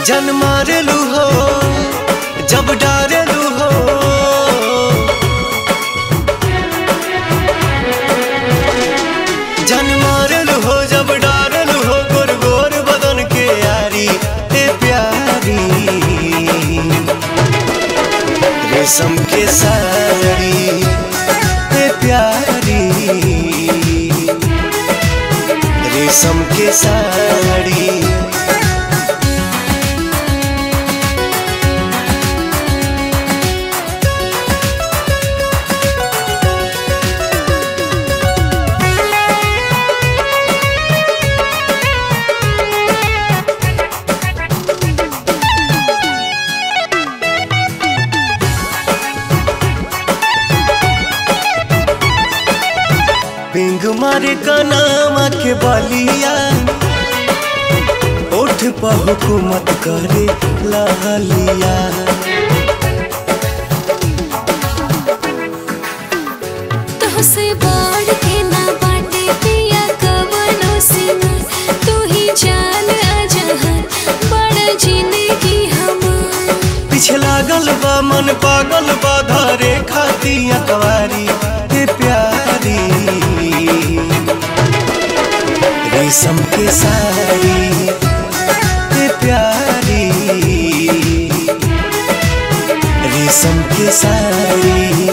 जन मारेलू हो जब डारेलू हो जन मारेलू हो जब डारेलू हो गोर गोर बदन के यारी ए प्यारी रेशम के साड़ी ए प्यारी रेशम के साड़ी पिंग मारे कनामा के बलिया उठ पर हुकूमत करे लहलिया तोहसे बढ़ के ना बाटे पिया कवनो सीमा तू ही जान अजहर बड़ जिंदगी हमार पीछे लागल बा मन पागल बा धरे खाती अकवारी हे प्यारी रेशम के साड़ी हे प्यारी रेशम के साड़ी